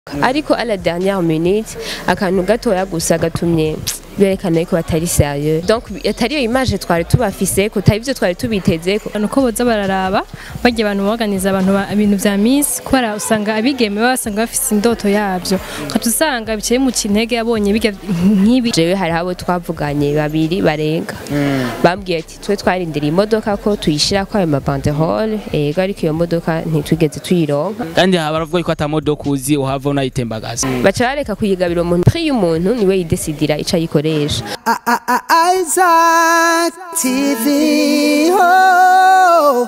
ariko à la dernière minute akantu gatoya gusa gatumye berekana yuko batari sérieux donc atari iyo image twari tubafise ko atari ivyo twari tubiteze ko abantu ko boza bararaba bagiye abantu baganiza abantu ba- ibintu vya Miss kubera usanga abigeme baba basanga bafise indoto yavyo ukaca usanga biciye mu kintege yabonye biga nk'ibi jewe hari abo twavuganye babiri barenga bambwiye ati twe twarindiriye imodoka ko tuyishirako ayo mabanderole ego ariko iyo modoka ntitwigeze tuyironka kandi baravuga ko atamodoka uzi uhava unayitembagaza baca bareka kuyigabira umuntu pri y'umuntu niwe yidesidira ico ayikoresha Isaac TV. Oh.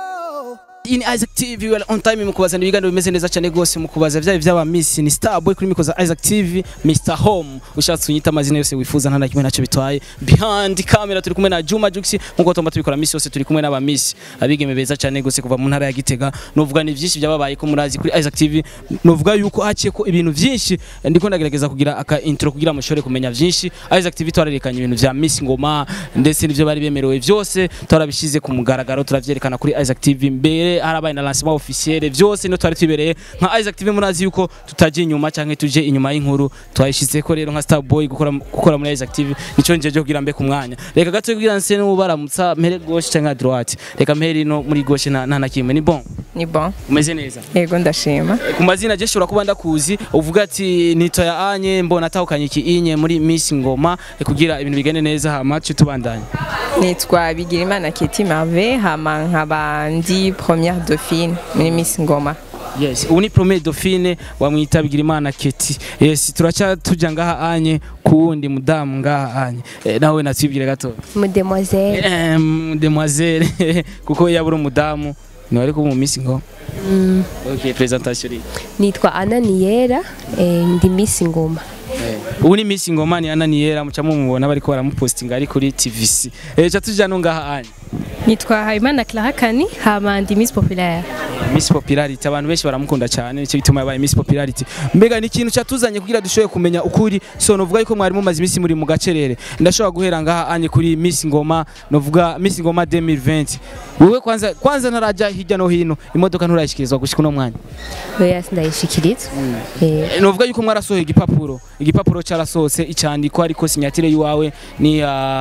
ini Isaac TV well on time mu kubazana ibiganiro bimeze neza cyane gose mu kubaza vya vy'aba Miss ni Starboy kuri mikoza Isaac TV Mr Home ushatse unyita amazina yose wifuza nta na kimwe naco bitwaye behind camera turi kumwe na Juma Jux nkuko tumba tubikora Miss yose turi kumwe n'aba Miss abigeme beza cyane gose kuva mu ntara ya Gitega novuga ni vyinshi byababaye ko murazi kuri Isaac TV novuga yuko haciye ko ibintu vyinshi ndiko ndagerageza kugira aka intro kugira mushobore kumenya vyinshi Isaac TV twarerekanye ibintu vya Miss Ngoma ndetse n'ivyo bari bemerewe vyose twarabishize ku mugaragaro turavyerekana kuri Isaac TV mbere harabaye na lancement officiel vyose no twari twibereye nka Isaac TV murazi yuko tutaje inyuma canke tuje inyuma y'inkuru twayishize ko rero nka Starboy gukora gukora muri Isaac TV nico njeje kugira mbe ku mwanya reka gato kugira nse n'ubaramutsa mpere gauche canke à droite reka mpere no muri gauche na nta na kimwe ni bon ni bon umeze neza yego ndashima ku mazina je shobora kuba ndakuzi uvuga ati nitoya anye mbona atahukanye iki inye muri Miss Ngoma eh, kugira ibintu bigende neza hama tuce tubandanye nitwa bigirimana keti marve hama nkaba ndi première dauphine muri miss ngoma Yes, ubu ni premier dauphine wamwita Bigirimana Keti. Yes, turaca tuja ngaha anye kuwundi mudamu ngaha anye. E, nawe natwibwire gato. mudemoiselle Em, demoiselle kuko yabura umudamu ni wari ku mu Miss Ngoma. mm. Okay, presentation iri. nitwa Anna Niyera eh, ndi Miss Ngoma Ubu ni Miss Ngoma ni Ananiera muca mumubona bariko baramupostinga ari kuri TVC. Eh, ca tuja no ngaha anye. nitwa Habimana Clara Kani hama ndi Miss Populaire Miss Popularity abantu benshi baramukunda cyane nicyo gituma yabaye Miss Popularity mbega ni ikintu cyatuzanye kugira dushoboye kumenya ukuri so novuga yuko mwari mumaze iminsi muri mu gacerere ndashobora guhera ngaha anye kuri Miss Ngoma novuga Miss Ngoma 2020 wewe kwanza kwanza ntaraja hirya no hino imodoka nturayishikirizwa gushika uno mwanya oya sindayishikirizwa eh, Eh, novuga yuko mwarasohoye igipapuro igipapuro cyarasohotse icandiko ariko sinyatire yiwawe ni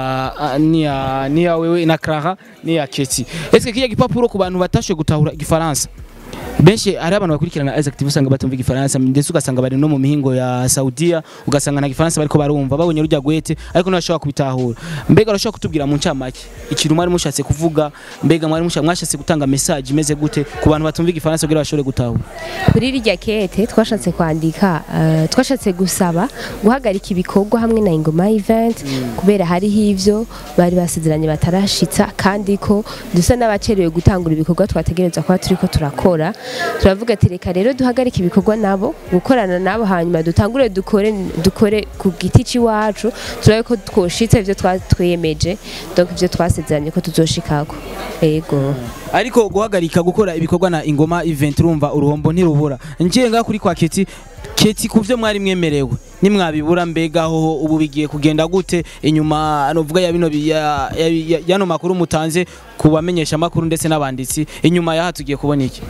ya ni ya ni ya wewe na Clara ni ya Keti eske kiya gipapuro ku bantu batashoboye gutahura igifaransa benshi hari abantu bakurikirana Isaac TV usanga batumva igifaransa ndetse ugasanga bari no mu mihingo ya Saudiya ugasanga na gifaransa bariko barumva babonye rujya gwete ariko ntibashobora kubitahura mbega urashobora kutubwira mu ncamake ikintu mwari mushatse kuvuga mbega mwari mushatse mwashatse gutanga message imeze gute ku bantu batumva igifaransa kugira bashobore gutahura kuri rirya kete twashatse kwandika eh, twashatse gusaba guhagarika ibikorwa hamwe na ingoma event kubera hariho ivyo bari basezeranye batarashitsa kandi ko dusa n'abacerewe gutangura ibikorwa twategereza kuba turiko turakora turavuga ati reka rero duhagarike ibikorwa nabo gukorana nabo hanyuma dutangure dukore dukore ku giti c'iwacu turabe ko twoshitsa ivyo twatwemeje donc ivyo twasezeranye ko tuzoshikako ego ariko guhagarika gukora ibikorwa na ingoma event urumva uruhombo ntirubura ngiye ngaha kuri kwa Keti Keti ku byo mwari mwemerewe nimwabibura mbega ho ubu bigiye kugenda gute inyuma novuga ya bino bi- ya- ya- ya- yano makuru mutanze ku bamenyesha makuru ndetse n'abanditsi inyuma yaha tugiye kubona iki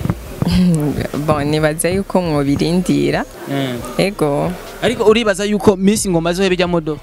bon nibaza yuko mwobirindira ego ariko uribaza yuko Miss Ngoma zo bijya modo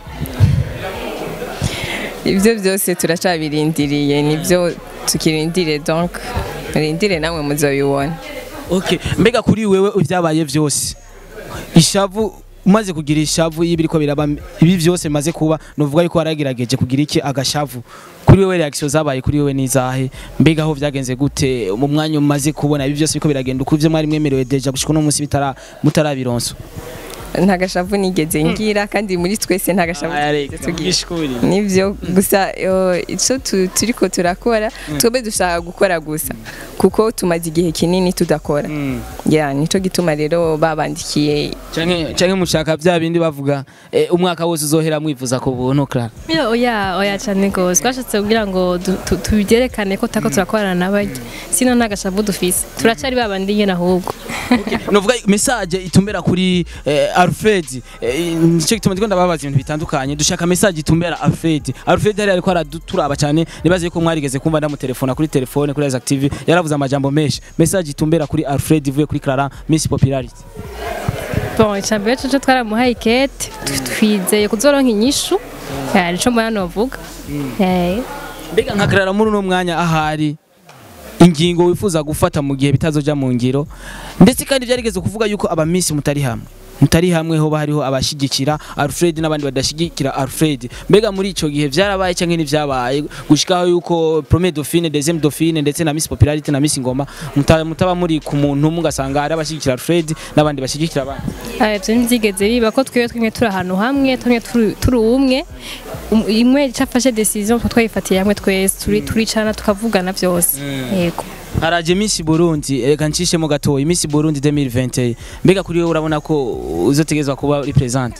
ibyo byose turacabirindiriye nibyo tukirindire donc murindire namwe muzobibona okay mbega kuri wewe ibyabaye byose ishavu umaze kugira ishavu y'ibiri ko biraba ibi byose bimaze kuba nuvuga yuko waragerageje kugira iki agashavu kuri wewe reaction zabaye kuri wewe nizahe mbega aho byagenze gute mu mwanya umaze kubona ibi byose biko biragenda uko ivyo mwari mwemerewe deja gushika no munsi bitara mutarabironso nta gashavu nigeze ngira kandi muri twese nta gashavu twigeze tugira ishuri nibyo gusa eh, ico tu- turiko turakora twebwe dushaka gukora gusa kuko tumaze igihe kinini tudakora ya nico gituma rero babandikiye canke canke mushaka bya bindi bavuga eh, umwaka wose uzohera mwivuza ku buntu Clara Yo, oya oya cyane gose twashatse kugira ngo du- tu- tubyerekane ko tako turakorana n'abarya sino nta gashavu dufise turacari babandi nyene ahubwo novuga message itumbera kuri eh, Alfred eh, nicyo gituma ndiko ndababaza ibintu bitandukanye dushaka message itumbera Alfred Alfred yari ariko araduturaba cyane nibaze ko mwarigeze kumva ndamutelefona kuri telefone kuri Isaac TV yaravuze amajambo menshi message itumbera kuri Alfred ivuye kuri Clara Miss Popularity bon icambere cyo twaramuhaye ikete twizeye kuzoronka inyishu Eh, nico mbona novuga Eh. mbega nka Clara muri uno mwanya ahari ingingo wifuza gufata mu gihe bitazoja mu ngiro ndetse kandi byarigeze kuvuga yuko aba Miss mutari hamwe mutari hamwe hoba hariho abashigikira Alfred n'abandi badashigikira Alfred mbega muri ico gihe vyarabaye canke ntivyabaye gushikaho yuko premier dauphine deuxième dauphine ndetse na Miss Popularity na Miss Ngoma muta- mutaba muri ku muntu umwe ugasanga hari abashigikira Alfred n'abandi bashigikira abandi Ah, ivyo ntivyigeze biba ko twebwe twimwe turi ahantu hamwe twimwe turi- turi umwe Um- imwe cafashe decision ko twayifatiye hamwe twese turi turicana tukavugana vyose yego haraje Miss Burundi reka ncishemo gatoya Miss Burundi 2021 mbega kuri wowe urabona ko uzotegezwa kuba represent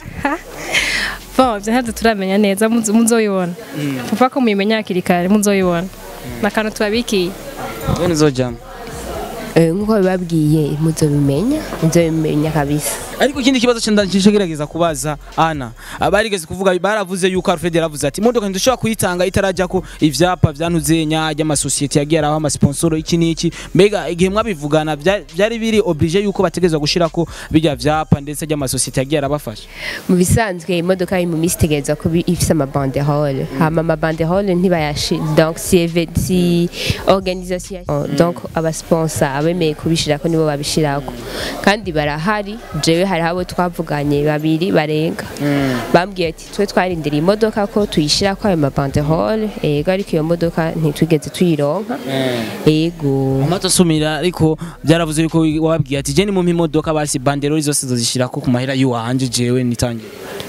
bon ivyo ntabyo turamenya neza muzo- muzoyibona papa ko muyimenya hakiri kare muzoyibona nakantu tubabikiye none uzojamo Eh, nk'uko bibabwiye muzobimenya muzobimenya kabisa ariko ikindi kibazo cyenda ngerageza kubaza ana abarigeze kuvuga baravuze yuko Alfred yaravuze ati imodoka ntidushobora kuyitanga itarajya ko ivyapa vyantuze nya ry'amasosiyete yagiye araho amasponsoro iki n'iki mbega igihe mwabivugana bya- byari biri oblige yuko bategezwa gushirako bijya vyapa ndetse ry'amasosiyete yagiye arabafasha mu bisanzwe imodoka iri mu minsi itegereza kuba ifise amabanderole hama amabanderole ntibayashi donc si eve- si organisation Oh, donc abasponsa abemeye kubishirako nibo babishirako kandi barahari jewe hari abo twavuganye babiri barenga bambwiye ati twe twarindiriye imodoka ko tuyishirako ayo mabanderole ego ariko iyo modoka ntitwigeze tuyironka ego amato asumira ariko byaravuze yuko wababwiye ati je ni mu imodoka basi banderoli zose zozishirako ku mahera y'uwanje jewe nitangiye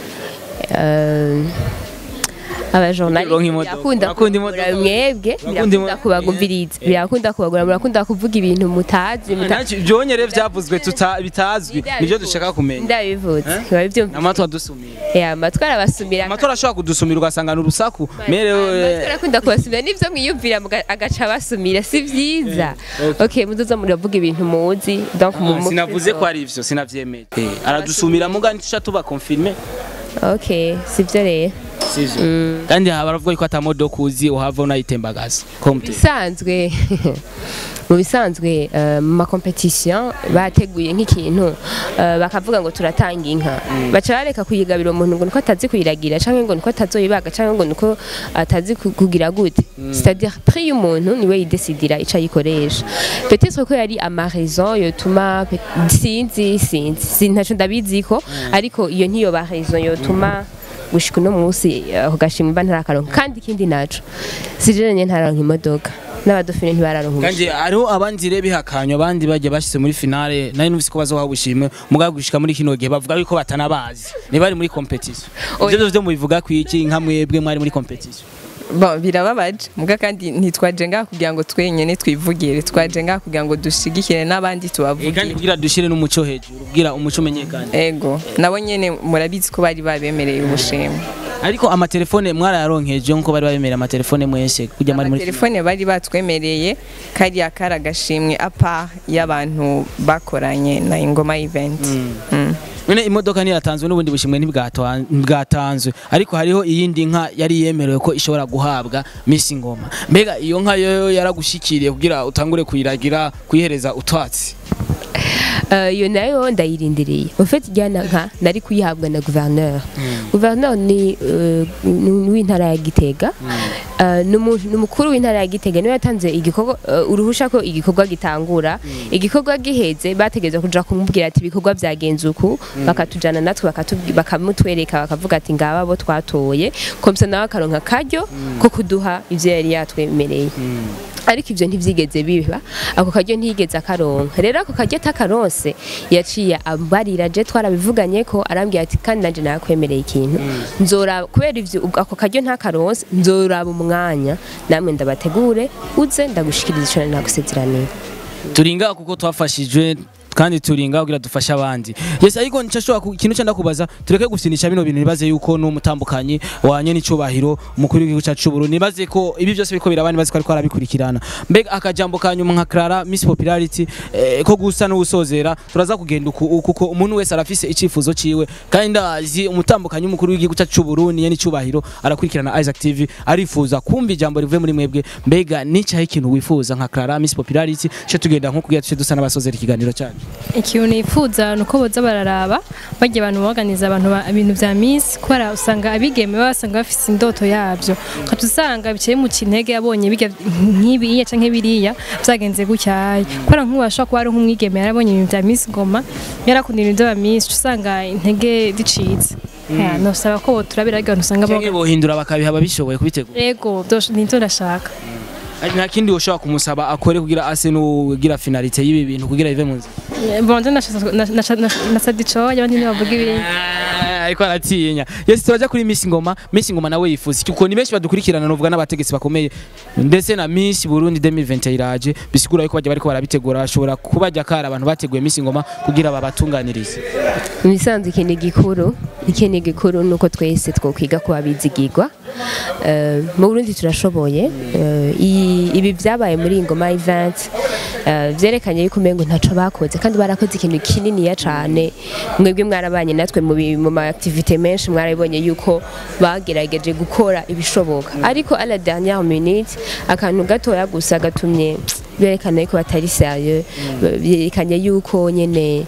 Euh, abajournaliste Uronka imodoka. birakunda Urakunda kubagura imodoka. mwebwe Urakunda birakunda imodoka. kubagumviriza birakunda kubagura murakunda kuvuga ibintu mutazi muta- Ntacyo- byonyere vyavuzwe tuta- bitazwi nivyo dushaka kumenya ndabivuze Eh? biba byumva amato adusumira Eh, amatwi arabasumira amatora ashobora kudusumira ugasanga ni urusaku amatwi mere arakunda kubasumira nivyo mwiyumvira muga- agaca basumira si vyiza okay muzoza muravuga ibintu muzi donc mu- mu- sinavuze ko ari ivyo sinavyemeye aradusumira muga ntisha tuba confirme okay sivyo rero sivyo kandi haba baravuga yuko atamodoka uzi uhava unayitembagaza komte bisanzwe mu bisanzwe eh, mu makompetisiyo bateguye nk'ikintu eh, bakavuga ngo turatanga inka baca bareka kuyigabira umuntu ngo niko atazi kuyiragira cyangwa ngo niko atazoyibaga cyangwa ngo niko atazi ku- kugira gute c'est-à-dire prix y'umuntu niwe yidesidira ico ayikoresha peut-être ko yari amarezo yotuma pe- sinzi sinzi sinzi ntaco ndabiziko ariko iyo ntiyo ba raison yotuma gushika uno munsi ako gashimwe mba ntarakaronka kandi ikindi naco sijeranye ntararonka imodoka n'abadofine ntibararonka kandi hariho abandi rero bihakanywa abandi bagiye bashyize muri finale nari numvise ko bazoha ubushimwe mugabo gushika muri kino gihe bavuga yuko batanabazi ntibari muri competition Oya. ivyo vyo mubivuga kwiki nka mwebwe mwari muri competition Bon, birababaje muga kandi ntitwaje ngaha kugira ngo twenyene twivugire twaje ngaha kugira ngo dushigikire n'abandi Eh, kandi tubavugire kugira dushire n'umuco hejuru kugira umuco umenyekane ego nabo nyene murabizi ko bari babemereye ubushimwe ariko amatelefone mwarayaronkeje nkuko bari babemerera amatelefone mwese kujya muri muri telefone bari batwemereye kariya kari agashimwe apa y'abantu bakoranye na ingoma event Mm. none imodoka ntiyatanzwe n'ubundi bushimwe ntibwatwa- ntibwatanzwe ariko hariho iyindi nka yari yemerewe ko ishobora guhabwa Miss Ngoma mbega iyo nka yo yaragushikiriye kugira utangure kuyiragira kuyihereza utwatsi Euh, iyo nayo ndayirindiriye en fait ijyana nka nari kuyihabwa na gouverneur gouverneur ni euh, ni w'intara ya Gitega Euh, ni umu- ni umukuru w'intara ya Gitega niwe yatanze igikorwa euh, uruhusha ko igikorwa gitangura igikorwa giheze bategeza kuja kumubwira ati ibikorwa byagenze uku bakatujana natwe bakatubwi- bakamutwereka bakavuga ati ngaba bo twatoye komsa nawe akaronka karyo ko kuduha ivyo yari yatwemereye ariko ivyo ntivyigeze biba ako karyo ntiyigeze akaronka rero ako karyo atakaronse yaciye ambarira je twarabivuganye ko arambwira ati kandi nanje nakwemereye ikintu nzoraba kubera ivyo ubwo ako karyo ntakaronse nzoraba umwanya namwe ndabategure uze ndagushikiriza ico nari nagusezeraniye turinga kuko twafashijwe kandi turinga kugira dufashe abandi yes ariko ncashobora ku- ikintu cyenda kubaza tureke gusinisha bino bintu nibaze yuko n'umutambukanyi wanye n'icubahiro umukuru w'igihugu cyacu c'Uburundi nibaze ko ibi byose biriko biraba nibaze ko ariko arabikurikirana mbega akajambo ka nyuma nka Clara Miss Popularity eh, ko gusa n'usozera turaza kugenda uku uku- kuko umuntu wese arafise icifuzo ciwe kandi ndazi umutambukanyi umukuru w'igihugu cyacu c'Uburundi ye n'icubahiro arakurikirana Isaac TV arifuza kumva ijambo rivuye muri mwebwe mbega nicaye ikintu wifuza nka Clara Miss Popularity cyo tugenda nko kugira tuce dusa n'abasozera ikiganiro cyacu ikintu nifuza ni uko boza bararaba bajya abantu baganiza abantu ba- ibintu vya misi kubera usanga abigeme baba basanga bafise indoto yabyo ukajya usanga biciye mu kintege yabonye biga nk'ibiriya canke biriya vyagenze gutyaye kubera nk'ubu ashobora kuba ari nk'umwigeme yarabonye ibintu vya misi ngoma yarakunda ibintu vy'aba misi uca usanga intege zicitse Ya, nosaba ko boturabira ariko abantu usanga cyangwa bo bohindura bakabiha ababishoboye kubitegura ego vyo- nivyo ndashaka nta kindi ushobora kumusaba akore kugira ase n'ugira finalite y'ibi bintu kugira bive mu nzira bonje nasabye icoya abandi ntibavuga ibindi Ah, ariko aratinya yes turaja kuri Miss Ngoma Miss Ngoma nawe yifuza iki kuko ni benshi badukurikirana novuga n'abategetsi bakomeye ndetse na Miss Burundi 2020 iraje bisigura yuko bajya bariko barabitegura bashobora kubajya kara abantu bateguye Miss Ngoma kugira babatunganirize mu bisanzwe ikintu gikuru ikintu gikuru ni uko twese twokwiga kuba bizigirwa Eh, mu burundi turashoboye Eh, iyi- ibi byabaye muri ingoma event eh, byerekanye yuko umengo ntaco bakoze kandi barakoze ikintu kininiya cane mwebwe mwarabanye natwe mu bi- mu ma activite menshi mwarabonye yuko bagerageje gukora ibishoboka ariko à la dernière minute akantu gatoya gusa gatumye berekana yuko batari sérieux byerekanye yuko nyene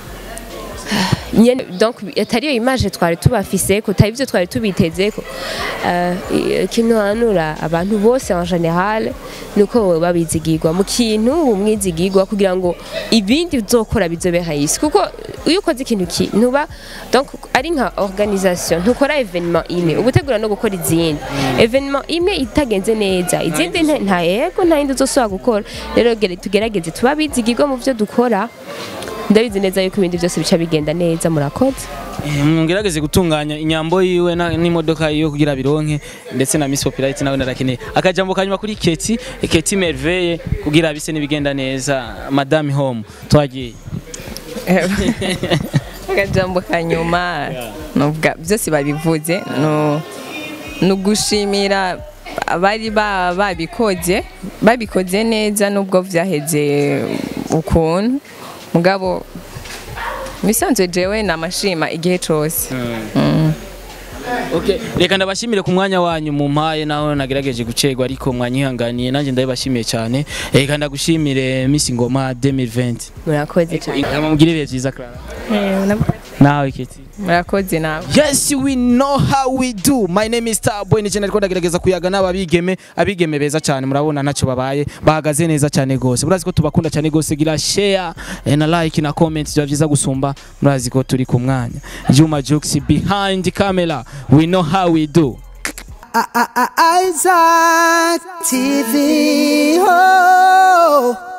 nyene donc atari yo image twari tubafise ko atari byo twari tubiteze ko uh, ikintu hanura abantu bose en general nuko babizigirwa mu kintu umwizigirwa kugira ngo ibindi uzokora bizobe hayisi kuko iyo ukoze ikintu ki ntuba donc ari nka organisation ntukora evenement imwe ugutegura no gukora izindi evenement imwe itagenze neza izindi nta- nta yego nta yindi uzosubira gukora rero gere- tugerageze tuba bizigirwa mu byo dukora ndabizi neza yuko ibindi byose bica bigenda neza murakoze Eh, mwongerageze gutunganya inyambo yiwe na- n'imodoka yiwe kugira bironke ndetse na Miss Popularity nawe narakeneye akajambo kanyuma kuri Keti Keti Merveille kugira bise nibigenda neza Madame Home twagiye akajambo ka nyuma nuvuga byose babivuze no ni ugushimira abari ba- babikoze babikoze neza nubwo vyaheze ukuntu mugabo bisanzwe jewe namashima igihe cose Okay, reka ndabashimire ku mwanya wanyu mu mpaye naho nagerageje gucegwa ariko mwanyihanganiye nanjye ndabibashimiye cyane reka ndagushimire Miss Ngoma 2020 murakoze cyane amamugire ibihe byiza Clara Eh, na- nawe Keti murakoze nawe Yes, we know how we do. My name is Starboy. Nije nariko ndagerageza kuyaga n'ababigeme, abigeme beza cyane murabona ntacyo babaye, bahagaze neza cyane gose. Murazi ko tubakunda cyane gose, gira share eh, na like na comment bya byiza gusumba. Murazi ko turi ku mwanya. Juma Jux behind the camera. We know how we do. I- I- I- Isaac TV. Oh.